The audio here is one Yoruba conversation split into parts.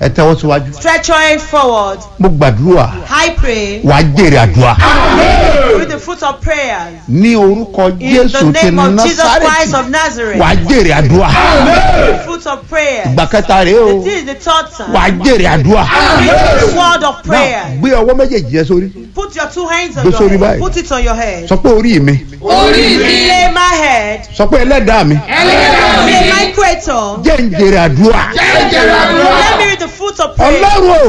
ẹ tẹ́wọ́ síwájú Stretch your hand forward. mo gbàdúrà I pray wàá jèrè àdúrà with the fruit of prayers. ní orúkọ In the jésù ti name of Jesus Christ násàrẹ́tì of Nazareth. wàá jèrè àdúrà The fruit of prayers. ìgbà kẹta rèé o This is the third time. wàá jèrè àdúrà The word of náà prayer. gbé ọwọ́ méjèèjì yẹn sórí Put your two hands on Gbé your sórí head. báyìí. Put it on your head. sọ pé orí mi Lay my head. sọ pé ẹlẹ́dàá mi Lay my creator. jẹ́ ń jèrè àdúrà Let me read the fruit of prayer. ọlọ́run o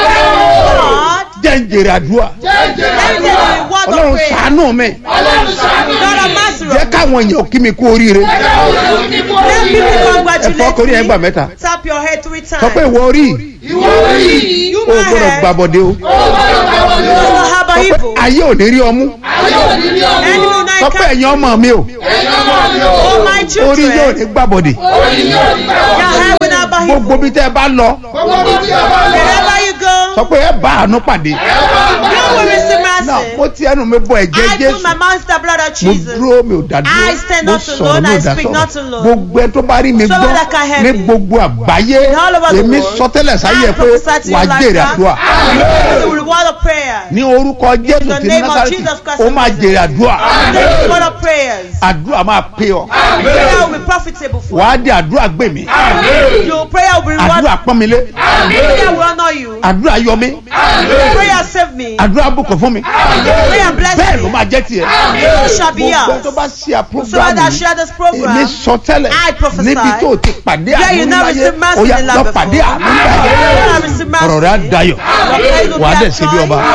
God, jẹ́ ń jèrè àdúrà let me read the word of ọlọ́run prayer. ṣàánú mi God of mercy. jẹ́ káwọn èèyàn kí mi kú oríire Let people ẹ congratulate fọ́ kórìí ẹ̀ gbà me. mẹ́ta Tap your head three sọ pé times. ìwọ orí You o my gbọ́dọ̀ head. gbàbọ̀dé o You don't have a sọ pé evil. ayé ò ní rí ọmú Enemy will sọ not pé come. ẹ̀yin ọmọ mi o Oh my orí yóò children. ní gbàbọ̀dé Your head will not have gbogbo evil. bí tẹ́ ẹ bá lọ Wherever you go, sọ pé ẹ bá àánú pàdé you will receive náà mercy. mo ti ẹnu mi bọ ẹ̀jẹ̀ I put jésù my mouth to the blood of mo Jesus. dúró mi ò dá I stand dúró mo not sọ̀rọ̀ alone, mi ò I dá speak not sọ̀rọ̀ alone. gbogbo ẹ tó bá rí mi So gbọ́ that I can ní help you. gbogbo àgbáyé All over the èmi world. sọtẹ́lẹ̀ sáyé I pé prophesy to you wàá like jèrè that. àdúrà The reward of prayer. ní orúkọ jésù the ti name of násàrẹ́tì Jesus Christ ó of máa Nazareth. jèrè àdúrà The reward of prayers. àdúrà máa pè ọ́ Prayer will be profitable for wàá di àdúrà gbè mí you. Your prayer will be rewarded. àdúrà pọ́n mi lé Prayer will honor you. àdúrà yọ mí Prayer save me. àdúrà bùkún fún mi Prayer bless bẹ́ẹ̀ ló me. máa jẹ́ tiẹ̀ It shall be gbogbo ẹ yours. tó bá ṣe So àpúrógámù that I share this èmi program. sọ tẹ́lẹ̀ I prophesy. níbi tó o ti pàdé Yeah, àánú you never láyé receive mercy ó yá in lọ life pàdé before. àánú láyé I receive mercy. ọ̀rọ̀ rẹ̀ á dayọ̀ wà á dẹ̀ ṣe bí ọba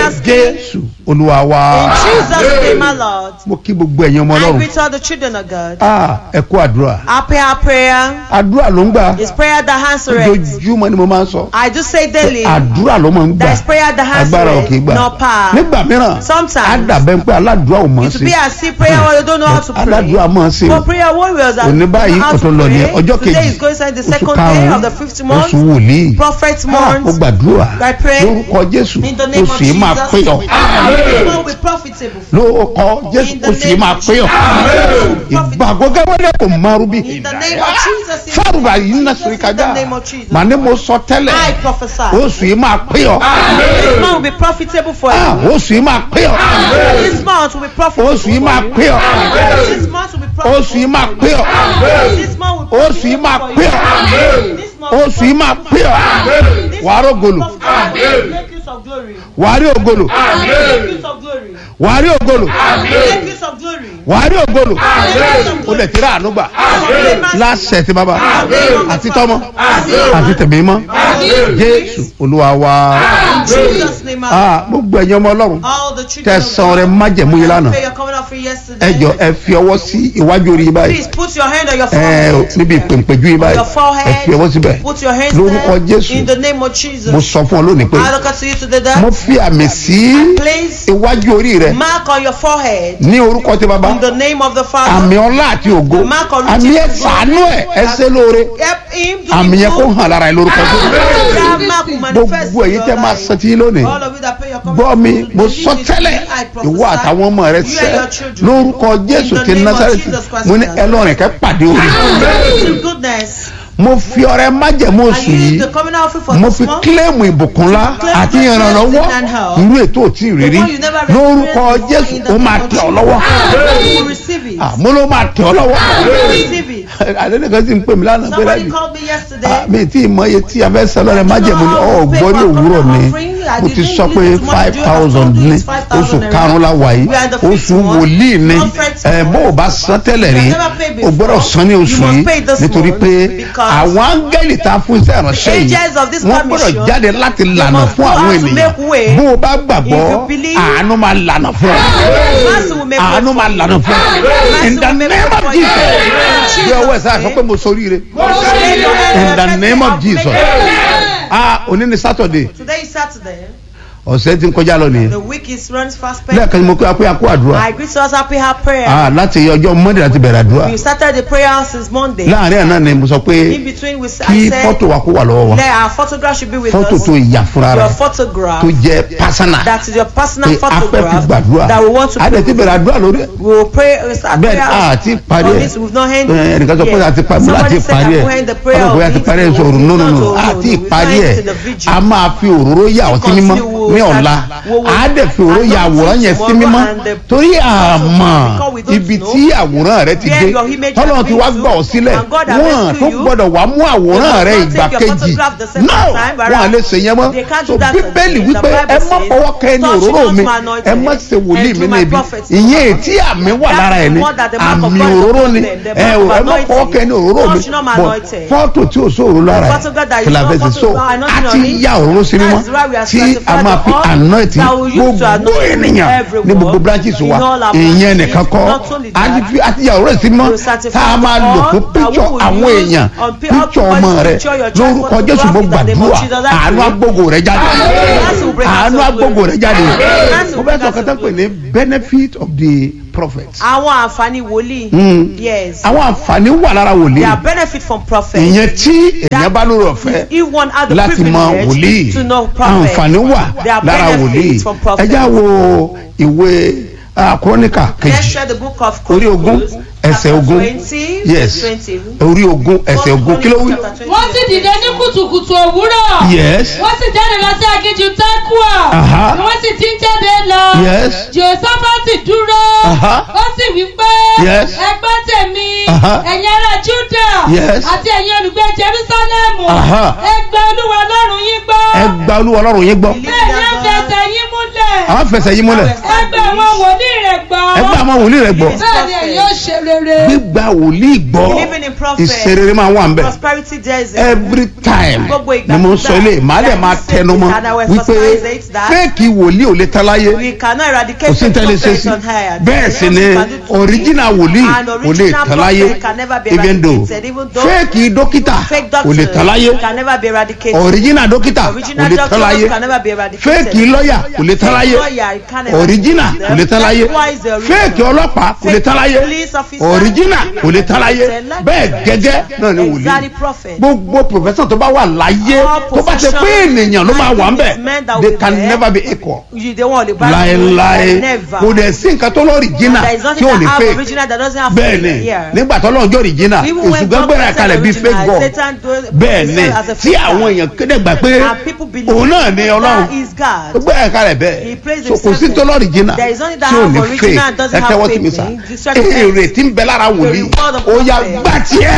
jésù olúwa wa In Jesus' name, my Lord. mo kí gbogbo ẹ̀yin ọmọ I ọlọ́run greet all the children of God. Ah, ẹ kú àdúrà Our prayer, prayer àdúrà ló ń gbà is prayer that answers. ojoojúmọ́ ni mo máa ń sọ I do say daily. àdúrà ló máa ń gbà There is prayer that agbára ò kì í answers, gbà not power. nígbà mìíràn Sometimes. á dàbẹ́ pé aládùúrà ò mọ̀ ọ́ It sí will be as if prayer warriors don't know how to pray. aládùúrà mọ̀ ọ́ sí o For prayer warriors that òní don't báyìí know how to ọ̀tún lọ ní pray. ọjọ́ Today kejì is going to the oṣù second day of the fifth karùn-ún month. oṣù wòlíì Prophet Ah, mo month. gbàdúrà I pray lórúkọ jésù in the name of oṣù yìí máa Jesus. pé ọ It will be profitable. lórúkọ jésù In the oṣù yìí name máa of pé ọ Jesus. ìgbàgbọ́ gẹ́gẹ́ kò márùn bí In the name of Jesus. in fárùbà yìí ń Jesus, sori In kájà the name of Jesus. màá ní mo sọ tẹ́lẹ̀ I prophesy. oṣù yìí máa pé ọ This month will be profitable for Ah, you. oṣù yìí máa pé ọ This month will be profitable oṣù yìí for máa you. pé ọ This month will be profitable. oṣù yìí máa pé ọ This month will be oṣù yìí máa profitable pé for ọ you. This month will be oṣù yìí máa pé ọ This wàá month will rògòlò be profitable. Make use of glory. wàá rí ògòlò Make use of glory. wàá rí ògòlò Make use of glory. wàá rí ògòlò ó lè tẹ́lẹ̀ àánú gbà láṣẹ ti bàbá àti tọmọ àti tẹ̀mí mọ́ jésù olúwa wa In Jesus' name, I Ah, gbogbo ẹ̀yin ọmọ ọlọ́run all the children of tẹ̀sán rẹ májẹ̀mú yìí lánàá Pray you're coming up for ẹ yesterday. jọ ẹ fi ọwọ́ sí iwájú orí yìí báyìí Please put your hand on your ẹ forehead. níbi ìpèǹpéjú yìí báyìí Your forehead. ẹ fi ọwọ́ síbẹ̀ Put your hands lórúkọ there. jésù In the name of mo Jesus. sọ fún ọ lónìí pé I look at you today mo that. fi àmì sí Place iwájú orí rẹ mark on your forehead. ní orúkọ tí bàbá In the name of the àmì Father. ọlá àti ògo Mark on àmì ẹ Jesus. sàánú ẹ ẹ ṣe lóore Help him do àmì yẹn kó good. hàn lára ẹ lórúkọ tó That mark will manifest gbogbo in èyí your tẹ máa life. sọ tí lónìí All of you that pray your coming gbọ́ mi to mo believe sọ it, tẹ́lẹ̀ I prophesy. ìwọ àtàwọn ọmọ rẹ You and sẹ́ your children. lórúkọ jésù In the ti name of násàrẹ́tì Jesus Christ mo ní of Nazareth. ẹlọ́rìn kẹ́ pàdé orí To goodness. mo fi ọrẹ májẹ̀mú I oṣù use yìí the coming out for mo this fi month. kílẹ̀mù ìbùkún ńlá Claim àti blessing ìrànlọ́wọ́ and help. irú ètò òtí ìrírí The one you never lórúkọ experienced before jésù in the ó máa name of tẹ̀ ọ́ Jesus. lọ́wọ́ You will receive it. Ah, mo ló máa tẹ̀ ọ́ lọ́wọ́ Receive it. àdéhùn sì ń pè mí lánàá pé Somebody láti called me yesterday. Ah, mi tí ì mọ iye tí a fẹ́ sọ lọ́rẹ̀ májẹ̀mú ni ọ̀ gbọ́ ní òwúrọ̀ ni mo ti sọ pé five thousand ní oṣù karùn-ún la wà yìí oṣù wòlíì ni ẹ bó o bá san tẹ́lẹ̀ rí o gbọ́dọ̀ san ní oṣù yìí nítorí pé àwọn áńgẹ́lì tá a fún iṣẹ́ ìránṣẹ́ yìí Angels of this wọ́n gbọ́dọ̀ commission, jáde láti lànà must fún go àwọn out to ènìyàn make way. bó o bá gbàgbọ́ If you believe, àánú máa lànà fún ọ Mercy will make way àánú for máa you. lànà fún ọ Mercy in the will make name way of for you. Jesus In bí ọwọ́ ẹ̀ sáà Jesus' sọ pé mo soríire Lay your hand in on the your name of chest. Jesus ah òní ni Saturday Today is Saturday. ọ̀sẹ̀ tí ń kọjá lọ nìyẹn The week is runs fast. spent. lẹ́ẹ̀kan ni mo kí wa pé a kó àdúrà I greet us happy our prayer. Ah, láti ọjọ́ monday láti bẹ̀rẹ̀ àdúrà We started the prayer since Monday. láàrin àná ni mo sọ pé In between, we kí I said fọ́tò wa kó wà lọ́wọ́ wa that our photograph should be with fọ́tò us. tó yà fúnra Your rẹ̀ photograph. tó jẹ́ pásánà That is your personal pé a fẹ́ fi photograph gbàdúrà that we want to a dẹ̀ ti bẹ̀rẹ̀ àdúrà lórí ẹ̀ We will pray. We start bẹ́ẹ̀ prayer. a ti parí On ẹ̀ this, we've not ended. ẹ, ẹnìkan sọ pé a ti parí ẹ̀ Somebody àti said parí that ẹ̀ we end the prayer ọlọ́pàá of àti this, parí ẹ̀ we sọ̀rọ̀ will no no not no to- àti we will parí not ẹ̀ into the vigil. a máa fi òróró yà ọtí Continue, mímọ́ we will ní start- ọ̀la we will a dẹ̀ fi òróró ya àwòrán yẹn sí tomorrow mímọ́ and the- torí àmọ́ Because we don't ibi know tí àwòrán rẹ ti where dé your image tọ́lọ́run has ti been wá to, gbà ọ́ sílẹ̀ and God has wọ́n rescued tó you. gbọ́dọ̀ wá mú àwòrán They rẹ must not ìgbà take your kejì photograph the second no time wọn à lè ṣe yẹn mọ́ They can't so do that bíbélì again. wípé The Bible ẹ má says, fọwọ́ kẹ́ ẹni touch òróró not mi my anointed, ẹ má ṣe wòlíì and mi do my níbi prophets ìyẹn no ètí àmì wà That lára is ẹ ní what that the mark of àmì God is òróró upon ni them, the ẹ mark ò of ẹ má fọwọ́ kẹ́ ẹni òróró mi Touch not my bọ̀ anointed. fọ́tò tí ò sóòrò lára ẹ photograph that is kìlà not fẹsẹ̀ so photo- anointing a on ti it. ya òróró sí mímọ́ That is why we are tí a sanctified máa fi all anoint that we use to gbogbo anoint ènìyàn everyone ní gbogbo branches in wa all our ìyẹn branches. nìkan kọ́ Not only a ti that, fi a ti ya òróró sí mímọ́ we sanctify tá a máa lò all fún that píkṣọ we will àwọn use èèyàn on pi- píkṣọ all ọmọ people's rẹ picture, your child lórúkọ jésù mo photograph in the name of gbàdúrà Jesus, I àánú pray. agbógo rẹ jáde Mercy will bring us àánú to agbógo glory. rẹ jáde Mercy mo will fẹ́ bring sọ us to kẹta pé glory. ní benefit of the prophet Àwọn àǹfààní wòlíì. Mm. Yes. àwọn àǹfààní wà lára wòlíì There are benefit from prophet. ìyẹn tí èèyàn bá lórí ọ̀fẹ́ If one had the láti mọ privilege wòlíì to know prophet, àǹfààní wà there are lára wòlíì benefits from prophet. ẹ já wo ìwé ah, kúrónìkà Let's kejì share the book of orí ogún Chronicles, ẹsẹ̀ chapter ogún 20, yes 20. orí ogún ẹsẹ̀ ogún kí ló wí. wọ́n sì dìde ní kùtùkùtù òwúrọ̀. yes wọ́n sì jáde lọ sí aginjù tẹ́kùà. Aha. ni wọ́n sì ti ń jáde lọ. yes jòsáfàtì dúró. Aha. ó sì wí pé. Yes. ẹgbẹ́ tèmi. Aha. ẹ̀yin ará júdà. Yes. àti ẹ̀yin olùgbé jerúsálẹ́mù. Aha. ẹgbẹ́ olúwa ọlọ́run yín gbọ́. ẹ gba olúwa ọlọ́run yín gbọ́ bẹ́ẹ̀ ni ẹ fẹsẹ̀ yín múlẹ̀. àwọn fẹsẹ̀ yín múlẹ̀ ẹgbẹ́ àwọn wòlíì rẹ̀ gbọ́. ẹ gba àwọn wòlíì rẹ̀ gbọ́ bẹ́ẹ̀ ni ẹ̀yin ó ṣe rere. gbígba wòlíì gbọ́ Believing in prophet. ìṣerere máa wà ń bẹ̀ Prosperity there is every time Gbogbo ìgbà ni mo ń kúgbà sọ ilé màá dẹ̀ máa that is tẹnu mọ́ and I will wípé emphasize it that fẹ́ẹ̀kì wòlíì ò lè tán láyé We cannot eradicate kò sí the tẹ́lẹ̀ ṣe prophet sí on higher. bẹ́ẹ̀ sì ni original wòlíì And ò lè original tán láyé prophet can never be even though eradicated, even though fẹ́ẹ̀kì dókítà fake ò lè tán doctors láyé can never be eradicated. original dókítà ò Original lè tán láyé doctors can never be eradicated. fẹ́ẹ̀kì lọ́yà ò lè tán Fake láyé lawyer, you can never original eradicated. kò lè tán láyé Likewise, the original. fẹ́ẹ̀kì ọlọ́pàá kò lè tán láyé Fake police officer original kò lè tán láyé Like- bẹ́ẹ̀ gẹ́gẹ́ náà ni wòlíì Exactly prophet. gbogbo professor tó bá wà láyé All tó bá ṣe pé profession ènìyàn ló máa wà ń bẹ̀ men that they will can be there. never be equal You they want the Bible. láéláé Never. kò dẹ̀ sí nǹkan tó lọ original There is tí nothing ò that ní have fake original that doesn't have bẹ́ẹ̀ fake ni here. nígbà tó lọ́njọ́ original Even èṣù when gbẹ́gbẹ́ God rẹ̀ created kalẹ̀ bíi fake original, god Satan do- bẹ́ẹ̀ ni himself as a tí fake àwọn God. èèyàn kéde gbà pé And people believe òun náà ni ọlọ́run that is God. gbogbo ẹ̀ kalẹ̀ He bẹ́ẹ̀ plays so kò sí himself tó lọ original There is nothing that tí ò have ní original fake and doesn't ẹ have tẹ́wọ́ fake sí mi sá thing. Distract the èrè tí ń bẹ lára wòlíì reward of ó yá prophet. gbà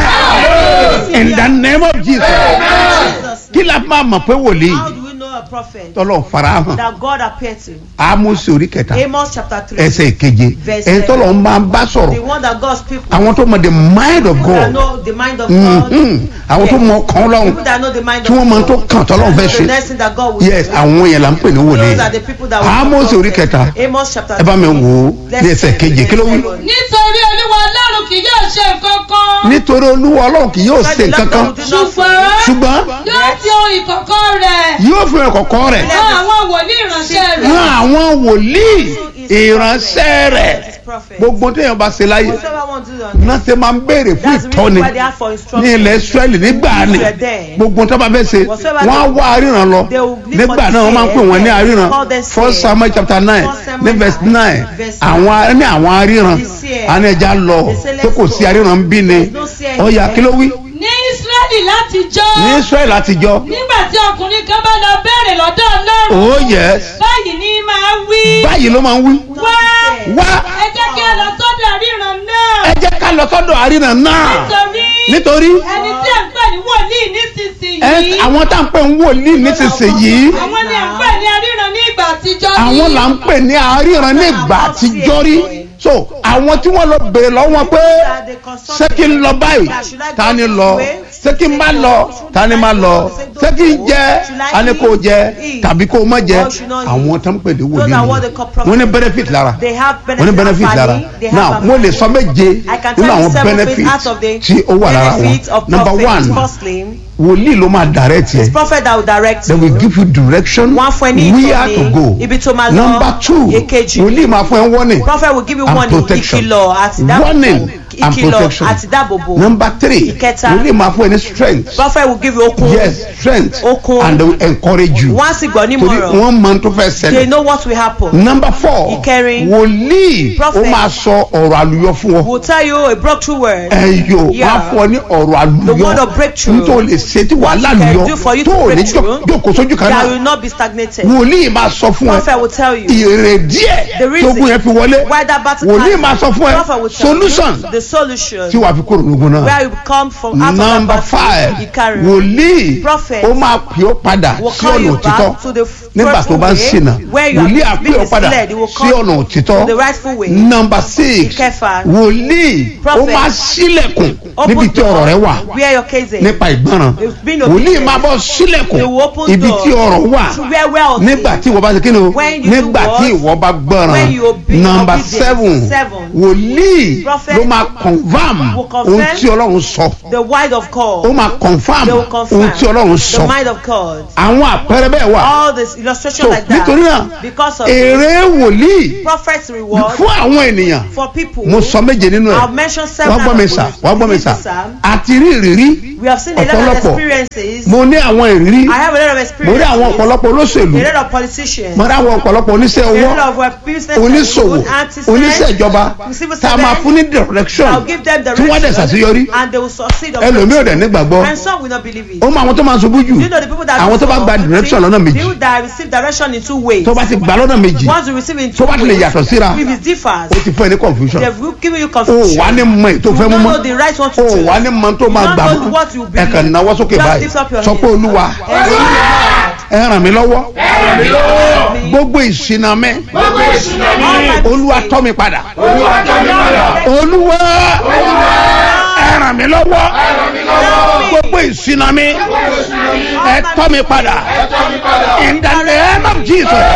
tiẹ̀ in the name of Jesus Jesus. kí la máa mọ̀ pé wòlíì How do we know a prophet? tọ́lọ̀ farahàn That God appeared to. Ámósì orí kẹta Amos chapter 3. ẹsẹ̀ ìkeje Verse ẹni tọ́lọ̀ ń máa ń bá The sọ̀rọ̀ one that God's people àwọn tó mọ the mind of that God know the mind of God. Mhm. àwọn tó Yes. mọ kàn lọ́hùn People that know the mind tí of wọ́n mọ God. tó kàn tọ́lọ́ fẹ́ The ṣe next thing that God will yes do. àwọn yẹn là ń pè ní wòlíì Those are the people that will Ámósì do orí prophet. kẹta Amos chapter ẹ bá mi 3. wò ó Let's ní ẹsẹ̀ read keje verse kí ló wí. seven. nítorí olúwa ọlọ́run kì yóò ṣe nǹkan kan. nítorí olúwa ọlọ́run kì yóò ṣe nǹkan kan ṣùgbọ́n ṣùgbọ́n yóò fi ohun ìkọ̀kọ̀ rẹ̀ yóò fi hàn kọ̀kọ́ rẹ̀ rán àwọn wòlíì ìránṣẹ́ rẹ̀. rán àwọn wòlíì ìránṣẹ́ rẹ̀ gbogbo téèyàn bá ṣe láyé Whatever one do on náà ṣe máa ń béèrè fún That's the reason ìtọ́ni why they ask for ní instruction. ilẹ̀ Ísírẹ́lì nígbà ni gbogbo tó bá fẹ́ ṣe wọ́n á wá aríran lọ nígbà náà wọ́n máa ń pè wọ́n ní aríran first Samuel chapter nine ní verse nine àwọn ní àwọn aríran àní ẹja lọ pé kò sí aríran bí ni ọ̀yà kí ló wí ní ísírẹ́lì látijọ́ ní Ísírẹ́lì àtijọ́ nígbà tí ọkùnrin kan bá lọ béèrè lọ́dọ̀ ọlọ́run oh yes báyìí ni máa wí báyìí ló máa ń wí wá wá ẹ jẹ́ kí a lọ sọ́dọ̀ ríran náà ẹ jẹ́ ká lọ sọ́dọ̀ aríran náà nítorí nítorí ẹni tí à ń pè ní wòlíì ẹ nísinsìnyí àwọn tá à ń pè ń wòlíì nísinsìnyí àwọn ni à ń pè ní aríran ní ìgbà àtijọ́ ní. àwọn là ń pè ní aríran ní ìgbà àtijọ́ rí so àwọn tí wọ́n lọ bèrè lọ́wọ́ wọn pé ṣé kí n lọ báyìí ta ni lọ ṣé kí n má lọ ta ni má lọ ṣé kí n jẹ a ní kó jẹ tàbí kó má jẹ àwọn tó ń pè ní wòlíì ni wọ́n ní benefit lára They have wọ́n ní benefit benefit lára value, they now have mo lè sọ méje I can nínú tell you àwọn seven benefit things out of the tí ó wà lára benefits wọn of number prophet. one Firstly, wòlíì ló máa direct yẹ prophet that will direct they will you. give you direction Wọ́n á fún ẹ ní where to ìtọ́ni, go ibi tó máa lọ. number two Èkejì. wòlíì máa fún ẹ warning Prophet will give you and warning, protection. ìkìlọ̀ àti warning dáàbòbò. and Ìkìlọ̀ protection àti dáàbòbò. number three Ìkẹta. wòlíì máa fún ẹ ní strength Prophet will give you okun. yes strength Okun. and they will encourage you Wọ́n á sì gbọ́ torí nímọ̀ràn. wọ́n mọ tó fẹ́ They ṣẹlẹ̀ know what will happen. number four Ìkẹrin. wòlíì ó Prophet. máa sọ ọ̀rọ̀ àlùyọ fún ọ Will tell you a breakthrough word. ẹyọ wọn á Yeah. fún ọ ní ọ̀rọ̀ The àlùyọ word of breakthrough. nítorí lè ṣe tí wàhálà What he can àlùyọ do for you tó to ò ní break through. jókòó sójú kan That náà will not be stagnated. wòlíì máa sọ fún ẹ Prophet will tell you. èrè díẹ̀ The tí reason ogun yẹn fi wọlé why that battle wòlíì came. máa sọ fún ẹ Prophet will tell solution you the solution tí wàá fi kúrò lógun náà where you come from out of that number battle. five Ìkarùn. wòlíì Prophet ó máa pè ó padà will sí call ọ̀nà you òtítọ́ back to the f- nígbà tó bá ń way ṣìnà where you wòlíì á have pè ó been padà misled. He will sí call ọ̀nà you òtítọ́ to the rightful way. number six Ìkẹfà. wòlíì ó Prophet. máa ṣílẹ̀kùn Open níbi tí ọ̀rọ̀ rẹ wà where your case is. nípa ìgbọràn It's been wòlíì obedient. máa bọ̀ sílẹ̀kùn They will open ibi door tí ọ̀rọ̀ wà to where wealth is. nígbà tí ìwọ bá ṣe kí ni o When you nígbà do tí what? ìwọ bá gbọ́ràn When you obey- number obedient. seven Seven. wòlíì Prophet ló máa confam will confirm ohun tí ọlọ́run sọ The word of God. ó máa confam They will confirm ohun tí ọlọ́run the sọ mind of God. àwọn àpẹẹrẹ bẹ́ẹ̀ wà All this illustration so like that. nítorí náà Because of èrè wòlíì prophet's reward fún àwọn ènìyàn for people. mo sọ méje nínú ẹ̀ I've mentioned several. wọ́n gbọ́ mi sà wọ́n gbọ́ mi sà àti rí ìrírí We have seen a lot of ọ̀pọ̀lọpọ̀ experiences. mo ní àwọn ìrírí I have a lot of mo experiences. rí àwọn ọ̀pọ̀lọpọ̀ olóṣèlú A lot of politicians. mo rí àwọn ọ̀pọ̀lọpọ̀ oníṣẹ́ A owó lot of uh, business oníṣòwò people, artisans, oníṣẹ́ ìjọba civil tá a máa servants. fún ní direction I'll give them tí wọ́n dẹ̀ ṣàṣeyọrí and they will succeed. on ẹlòmíì ò dẹ̀ breakthrough. nígbàgbọ́ And some will not believe it. ó mọ àwọn tó máa ṣubú jù Do you know the people that àwọn tó bá gba direction lọ́nà méjì People that receive direction in two ways. tó bá ti gbà lọ́nà méjì Once you receive in tó two bá ti lè ways, yàtọ̀ síra if it differs, ó ti fún ẹ ní confusion they've given you o confusion. wà ní mọ èyí tó You fẹ́ mú don't mọ́ know the right one to o choose. wà ní mọ tó máa You gbà don't know mọ́ what you ẹ believe. kàn náwó sókè Just báyìí lift up your sọ pé hands. olúwa And say, ẹ ràn mí lọ́wọ́ Lord, gbogbo ìṣìnà mi all my olúwa tọ́ mi padà olúwa ẹ ràn mí lọ́wọ́ gbogbo ìṣìnà mi ẹ tọ́ mi padà in the name of Jesus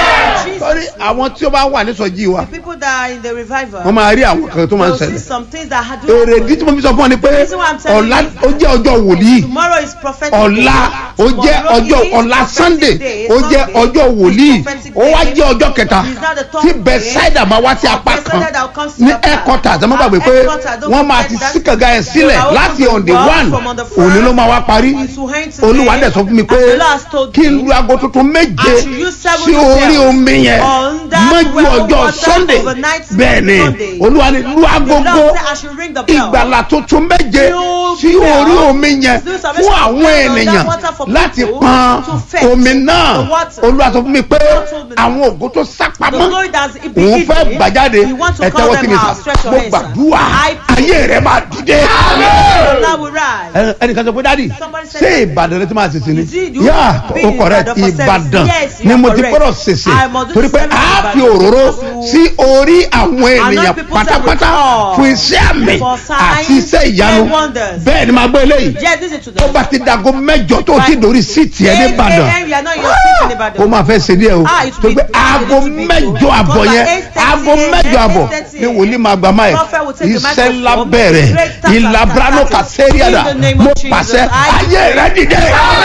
sọ́rí àwọn tí ó bá wà nísọjí wa people that are in the revival, wọ́n máa rí àwọn kan tó máa ń you'll see ṣẹlẹ̀ some things that had èrè ìdí tí mo fi sọ fún ọ ni pé reason why I'm telling ọ̀la you ó jẹ́ ọjọ́ wòlíì Tomorrow is prophetic ọ̀la day. ó jẹ́ Tomorrow ọjọ́ is ọ̀la prophetic sunday day. ó jẹ́ Sunday ọjọ́ is wòlíì prophetic ó wá day. jẹ́ ọjọ́ kẹta It's not the third tí day. bethsaida máa wá sí apá kan Bethsaida that comes to ní the back. headquarters ẹ má gbàgbé pé Headquarters, don't wọ́n máa forget ti that. sí kànga ẹ̀ sílẹ̀ They are láti open on to the God one from on the front. òní ló máa wá parí It will end today. olúwa dẹ̀ sọ fún mi pé And the Lord has told kí n me lu aago tuntun méje I should use seven sí orí bells omi yẹn on that mọ́jú well ọjọ́ water sunday overnight bẹ́ẹ̀ ni Sunday. olúwa ni lu The agogo Lord said I should ring the bell. ìgbàlà tuntun méje New sí bell. orí omi yẹn New salvation fún àwọn bell on that ènìyàn water for láti people pọn to fetch omi náà the water. olúwa sọ fún mi pé God told me that. àwọn ògo tó The sápamọ́ glory that's been òun fẹ́ hidden, gbàjáde you want to ẹ call tẹ́wọ́ sí them mi sà out. Stretch your mo hands, sir. gbàdúrà I pray. ayé rẹ máa dìde. Allah will rise. Ẹ- ẹnìkan sọ pé dádì Somebody said ṣé that. ìbàdàn rẹ ti máa ṣèṣe ni You see, you yá be o in correct Ìbàdàn for service. ìbàdàn Yes, you ni are mo ti correct. gbọ́dọ̀ ṣèṣe I must do torí pé service a in fi Ìbàdàn òróró because sí orí àwọn ènìyàn people say pátápátá we call fún iṣẹ́ àmì for signs àti iṣẹ́ ìyanu and wonders. bẹ́ẹ̀ ni màá gbọ́ eléyìí Yes, listen to tó them. bá ti dago mẹ́jọ tó ti dórí síìtì ẹ ní Eight ìbàdàn a.m. you are not in your seat in Ìbàdàn. ó máa fẹ́ ṣe díẹ̀ o Ah, it tó will gbé be- aago it will be mẹ́jọ so. àbọ̀ Because yẹn at 8:30 aago mẹ́jọ àbọ̀ 8:30 ni wòlíì máa gba máì Prophet will take the iṣẹ́ ńlá microphone. bẹ̀rẹ̀ Great task ìlà and brano task. kàṣẹ́ríàdà In the name mo of Jesus, pàṣẹ I ayé rẹ dìde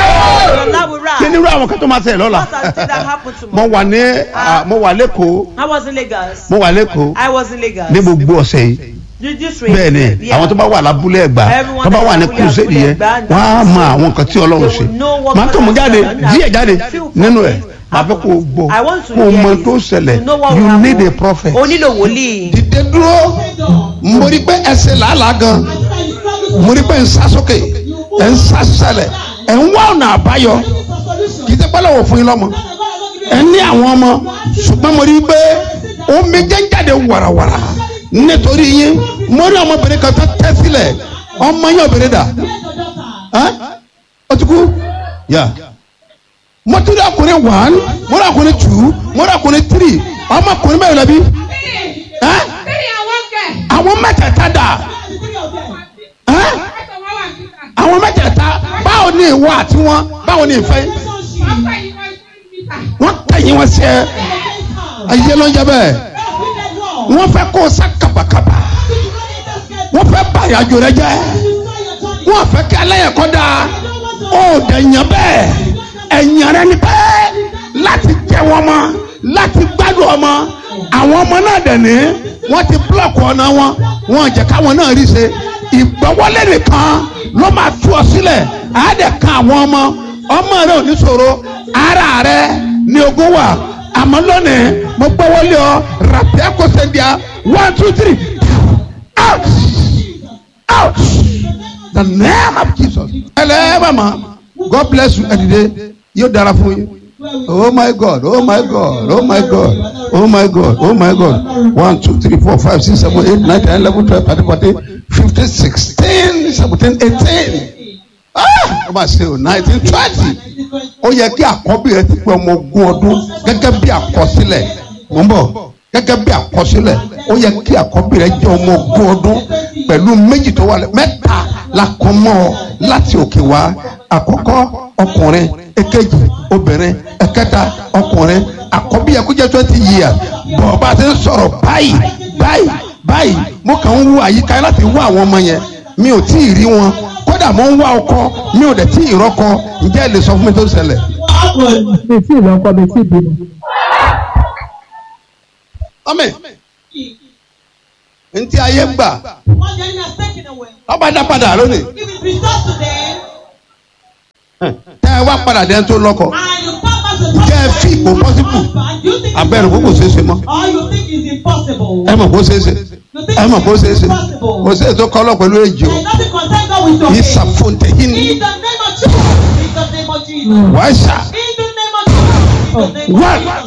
Allah will rise. kí ni irú àwọn kan tó máa ṣẹlẹ̀ lọ́la What are the things that happened to mo me? wà ní ah, mo wà lẹ́kọ̀ọ́ I was in Lagos. mo wà lẹ́kọ̀ọ́ I was in Lagos. ní gbogbo ọ̀sẹ̀ yìí You just read. bẹ́ẹ̀ ni Yeah. àwọn tó bá wà lábúlé ẹ̀gbá Everyone tó bá that wà ní is kùsẹ́ẹ̀dì abúlé yẹn Ẹ̀gbá, wọ́n á mọ àwọn nǹkan tí ọlọ́run They ṣe will know what máa tó God mú has jáde done. díẹ̀ jáde Few nínú ẹ̀ prophets máa fẹ́ kó o gbọ́ I want to kó o hear mọ it. tó ṣẹlẹ̀ To know what you will need a happen. prophet. O nílò wòlíì. dìde dúró mo rí pé ẹsẹ̀ làálàá gan mo rí pé ń sá sókè ẹ̀ ń sá sálẹ̀ ẹ̀ ń wá ọ̀nà àbáyọ kì í ṣe pẹ́ lọ́wọ́ fún yín lọ́mọ ẹ̀ ní àwọn ọmọ ṣùgbọ́n mo rí i pé omi jẹ́ ń jáde wàràwàrà nítorí yín mo rí ọmọbìnrin kan tó tẹ́ sílẹ̀ ọmọ yín obìnrin dà ẹ́ ó ti kú yà mo tún rí ọkùnrin one mo rí ọkùnrin two mo rí ọkùnrin three ọmọkùnrin mẹ́rin lẹ́bi ẹ́ àwọn mẹ́tẹ̀ẹ̀ta dà ẹ́ àwọn mẹ́tẹ̀ẹ̀ta ìwọ àti wọn báwo ni ìfẹ́ yín? wọ́n tẹ̀yìn wọn sí ẹ ayé ló ń jẹ bẹ́ẹ̀ wọ́n fẹ́ kó o sá kàbàkàbà wọ́n fẹ́ bá ìrìnàjò rẹ jẹ́ wọ́n fẹ́ kí aláyẹ̀ kọ́ da ó dẹ̀ yàn bẹ́ẹ̀ ẹ̀yàn rẹ ni bẹ́ẹ̀ láti jẹ́ wọn mọ́ láti gbádùn ọmọ àwọn ọmọ náà dẹ̀ ní wọ́n ti búlọ̀kù ọ̀nà wọn wọ́n jẹ́ káwọn náà rí ṣe ìgbọ́wọ́lé nìkan ló máa tú ọ sílẹ̀ àádẹ́ kan àwọn ọmọ ọmọ rẹ ò ní ṣòro ara rẹ ní ogún wà àmọ́ lónìí mo gbọ́wọ́lé ọ ràpẹ́ kó sẹ́ndíà one two three out out the name of Jesus. ẹlẹ́ mama God bless you ẹ̀dìdẹ́ yóò dára fún yín. Oh my God, oh my God, oh my God, oh my God, oh my God. One, two, three, four, five, six, seven, eight, nine, ten, eleven, twelve, thirteen, fourteen, fifteen, sixteen, seventeen, eighteen. Ah! Ẹ máa ṣe o nineteen twenty. Ó yẹ kí àkọ́bí rẹ ti pé ọmọ ogún ọdún gẹ́gẹ́ bí àkọsílẹ̀. Mo ń bọ̀ gẹ́gẹ́ bí àkọsílẹ̀. Ó yẹ kí àkọ́bí rẹ jẹ́ ọmọ ogún ọdún pẹ̀lú méjì tó wà lẹ́ mẹ́ta la kọ́ mọ́ ọ láti òkè wá. Àkọ́kọ́ ọkùnrin èkejì obìnrin ẹ̀kẹta ọkùnrin àkọ́bí yẹ kó jẹ́ twenty years bọ̀ bá a ti ń sọ̀rọ̀ báyìí báyìí báyìí mo kàn ń wo àyíká láti wá àwọn ọmọ yẹn mi ò tí ì rí wọn kódà mo ń wá ọkọ mi ò dẹ̀ tí ì rọ́kọ ǹjẹ́ ẹ lè sọ fún mi tó ṣẹlẹ̀. mi tí ì lọ́kọ mi tí ì bímọ. ọmọ ntí ayé gbà What the enemy has taken away. ọba dá padà lónìí If it restored to them, tẹ ẹ wá padà dẹ́n tó lọ́kọ and you come back to Ǹjẹ́ ẹ fi ipò possible? husband, you think abẹ́rẹ́ kó kò ṣeé ṣe mọ́ or you think it's impossible. ẹ mọ̀ kó ṣeé ṣe You think ẹ mọ̀ kó ṣeé it's ṣe impossible. kò sí ètò kọ́lọ́ pẹ̀lú èjì o There's nothing concerned God with your yìí faith. sàfóńtẹ̀ yìí ni In the name of Jesus. In the name of Jesus. wàá ṣá In the name of Jesus. In the name of wàá Jesus.